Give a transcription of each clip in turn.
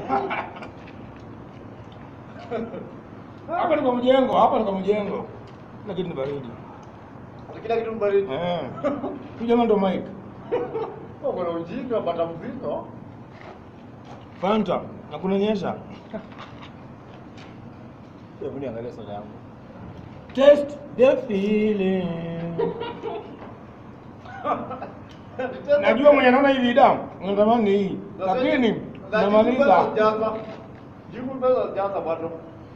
Hapa ni kwa mjengo, hapa ni kwa mjengo. Kila kitu ni baridi. Kila kitu ni baridi. Eh. Huyu jamaa ndo Mike. Uko na ujinga bata mzito. Fanta, na kunanyesha. Hebu niangalie soda yangu. Taste the feeling. Najua mwenye anaona hii video, natamani hii. Lakini namaliza. Jibu pesa jaza bado.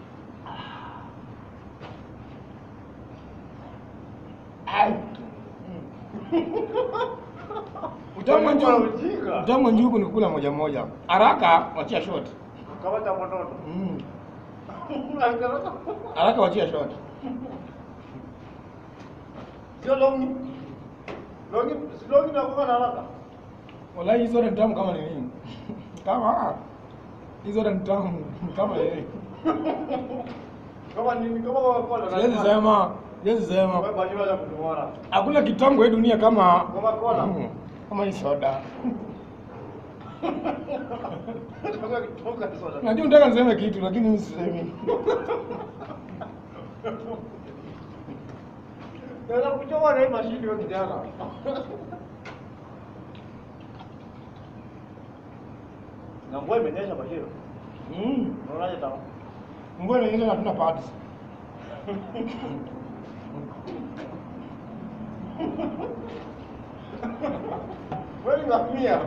Utamu wa Uko na njugu. ujinga. Utamu wa njugu ni kula moja moja. Haraka wachia shot. Kama cha mtoto. Mm. Haraka wachia shot. Sio longi. Longi, si longi na kwa haraka. Wallahi hizo ni tamu kama nini? Kama hizo ni tamu kama nini? Kama nini kama kwa kwa. Siwezi sema, siwezi sema. Wewe bajua ya kutuona. Hakuna kitamu kwa hii dunia kama Kama cola. Mm, kama hii soda. Kama kitoka soda. Najua nataka niseme kitu lakini mimi sisemi. Ndio kuchoma na hii mashini wewe kijana. Na mvua imenyesha Bashir. Mm. Unaonaje tamu? Mbona nyingine hatuna parts? Wewe ni ngamia.